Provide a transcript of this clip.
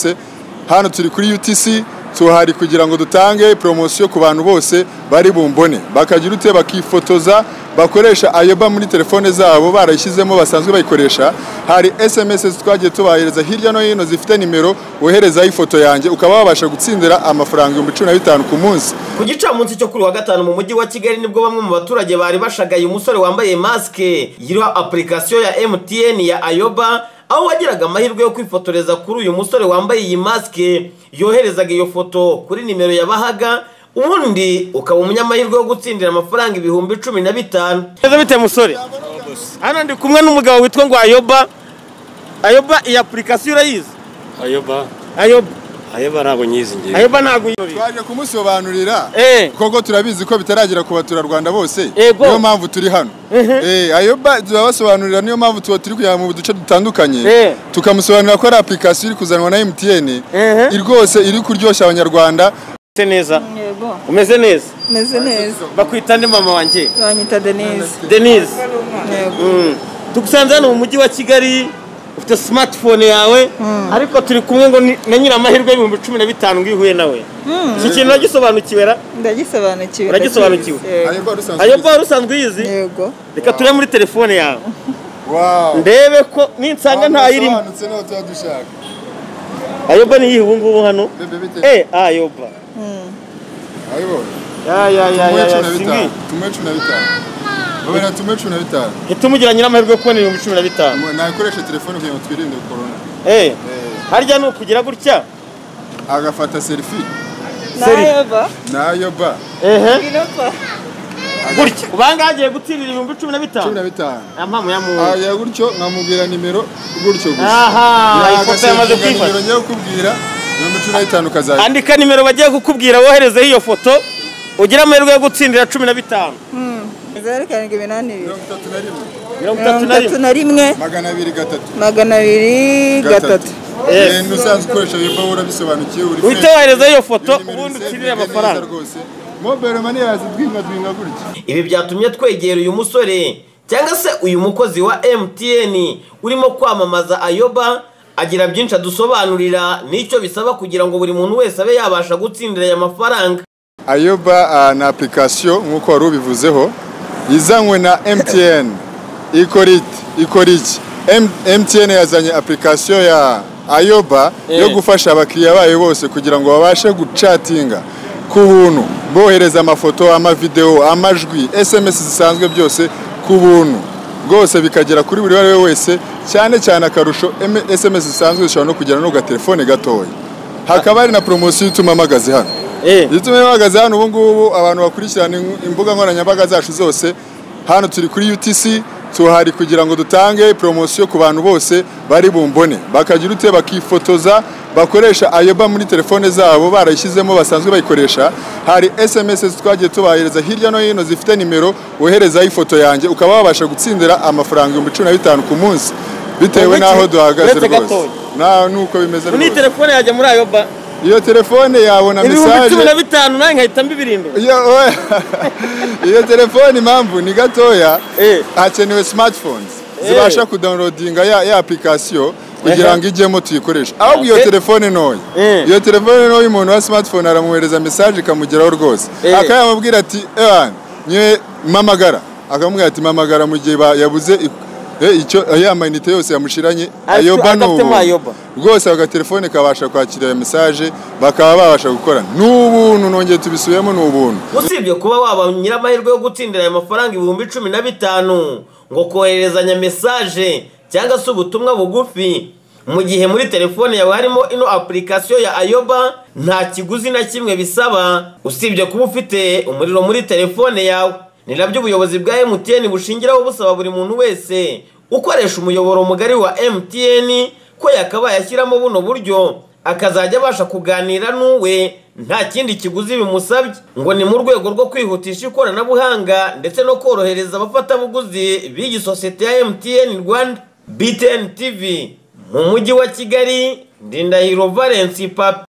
yavutse hano turi kuri UTC tuhari kugira ngo dutange poromosiyo ku bantu bose bari bumbone bakagira ute bakifotoza bakoresha ayoba muri telefone zabo barayishyizemo basanzwe bayikoresha hari sms twagiye tubahereza hirya no hino zifite nimero woherezaho ifoto yanjye ukaba wabasha gutsindira amafaranga ibihumbi cumi na bitanu ku munsi ku gicamunsi cyo kuri wa gatanu mu mujyi wa kigali nibwo bamwe mu baturage bari bashagaye umusore wambaye masike yiriho apurikasiyo ya mtn ya ayoba aho wagiraga amahirwe yo kwifotoreza kuri uyu musore wambaye iyi masike yoherezaga iyo foto kuri nimero yabahaga ubundi ukaba umunyamahirwe wo gutsindira amafaranga ibihumbi cumi na bitanu neza bite musore hano ndi kumwe n'umugabo witwa ngo ayoba ayoba iyi apurikasiyo urayizi ayoba ayoba ayoba ntabwo nyizi ngiye ayoba ntabwo uyibona twaje kumusobanurira Eh. koko turabizi ko bitaragera ku baturarwanda bose Yego. niyo mpamvu turi hano Eh, ayoba turabasobanurira niyo mpamvu tuba turi kujya mu duce dutandukanye Eh. tukamusobanurira ko ari apurikasiyo iri kuzanwa na mtn Ehe. rwose iri kuryoshya abanyarwanda umeze neza Yego, umeze neza meze neza. bakwita nde mama wanjye Banyita Denise. denise Yego. Mm. tugusanze hano mu mujyi wa kigali ufite smartphone yawe ariko turi kumwe ngo ni- na nyiramahirwe y'ibihumbi cumi na bitanu ngo iyo uhuye nawe iki kintu uragisobanukiwe ra Ndagisobanukiwe. Uragisobanukiwe? Yego. ayoba rusanzwe ayoba wari usanzwe uyizi Yego. reka turebe muri telefone yawe Wow. ndebe ko ninsanga ntayirimo Wasobanutse n'aho tuba dushaka. ayoba niyihe ubu ngubu hano Bebe bite? eh ayoba ya Ayoba. ya ya Tumuhe ya ya cumi na singi bitanu. Tumuhe cumi na bitanu. Babera tumuhe cumi na bitanu. itumugira nyir'amahirwe yo kubona ibihumbi cumi na bitanu Mu- Nakoresha telefone kugira ngo twirinde korona. eh harya ni ukugira gutya Agafata selfie Seri. Nayoba. na Ayoba. ehe Inopa. gutya ubanga yagiye gutsindira ibihumbi cumi na cumi na bitanu bitanu. nta mpamvu ya muntu Aya gutyo nkamubwira nimero gutyo gusa. aha Ya, ifoto yamaze agasevinga nimero kwifata ngiye kukubwira ibihumbi cumi na bitanu ukazajya. andika nimero bagiye kukubwira woherezeho iyo foto ugire amahirwe yo gutsindira cumi na bitanu Zeru karindwi iminani ibiri. Mirongo itatu na rimwe. mirongo Mirongo itatu na itatu rimwe na rimwe, Magana abiri gatatu. magana abiri, gatatu. Yes. Eh, n'usanzwe ukoresha Ayoba urabisobanukiwe uri uhite fresh. woherezeho iyo foto Iyo nimero ubundi usevenge utsindire neza amafaranga rwose. Mobile money yazidwinga dwinga gutya. ibi byatumye twegera uyu musore cyangwa se uyu mukozi wa mtn urimo kwamamaza ayoba agira byinshi adusobanurira n'icyo bisaba kugira ngo buri muntu wese abe yabasha gutsindira aya mafaranga ayoba ah, ni apurikasiyo nk'uko wari ubivuzeho izanywe na mtn ikora iki ikora iki M- mtn yazanye apurikasiyo ya ayoba Eh. yo gufasha abakiriya bayo bose kugira ngo babashe gucatinga ku buntu bohereza amafoto amavidewo amajwi sms zisanzwe byose ku buntu rwose bikagera kuri buri uwo ari we wese cyane cyane akarusho M- sms zisanzwe zishobora no kugera no ku gatelefone gatoya hakaba hari na poromosiyo ituma amagazi hano eh iyo tumenye bahagaze hano ubu ngubu abantu bakurikirana ing- imbuga nkoranyambaga zacu zose hano turi kuri UTC tuhari kugira ngo dutange poromosiyo ku bantu bose bari bumbone bakagira ute bakifotoza bakoresha ayoba muri telefone zabo barayishyizemo basanzwe bayikoresha hari sms twagiye tubahereza hirya no hino zifite nimero woherezaho ifoto yanjye ukaba wabasha gutsindira amafaranga ibihumbi cumi na bitanu ku munsi bitewe Uretse- n'aho duhagaze uretse rwose gatoya. na nuko bimeze muri iyi rwose telefone yajya muri ayoba iyo telefone yabona ibihumbi cumi mesaje na bitanu nawe nkahita mbibirindura iyo oya. iyo telefone impamvu ni gatoya Eh. hakenewe smartphones Eh. zibasha kudownloadinga ya, ya application kugira Ehe. ngo ijyemo tuyikoreshe ahubwo iyo Eh. telefone ntoya Eh. iyo telefone ntoya umuntu wa smartphone aramwohereza mesaje ikamugeraho rwose Eh. akaba yamubwira ati ewan nyewe mpamagara akamubwira ati mpamagara mu gihe ba- yabuze i- eh, icyo eh, ya mayinite yose yamushiranye Ariko ayoba ni adafitemo ubuntu. ayoba. rwose ako gatelefone kabasha kwakira iyo mesaje bakaba babasha gukorana ni ubuntu nongeye tubisubiyemo ni ubuntu usibye kuba waba nyir'amahirwe yo gutsindira aya mafaranga ibihumbi cumi na bitanu ngo kohererezanya mesaje cyangwa se ubutumwa bugufi mu gihe muri telefone yawe harimo ino apurikasiyo ya ayoba nta kiguzi na kimwe bisaba usibye kuba ufite umuriro muri telefone yawe ni nabyo ubuyobozi bwa mtn bushingiraho busaba buri muntu wese ukoresha umuyoboro mugari wa mtn ko yakabaye ashyiramo buno buryo akazajya abasha kuganira n'uwe nta kindi kiguzi bimusabye ngo ni mu rwego rwo kwihutisha ikoranabuhanga ndetse no korohereza abafatabuguzi b'iyi sosiyete ya MTN Rwanda BTN TV mu mujyi wa Kigali Ndindahiro Valence Papi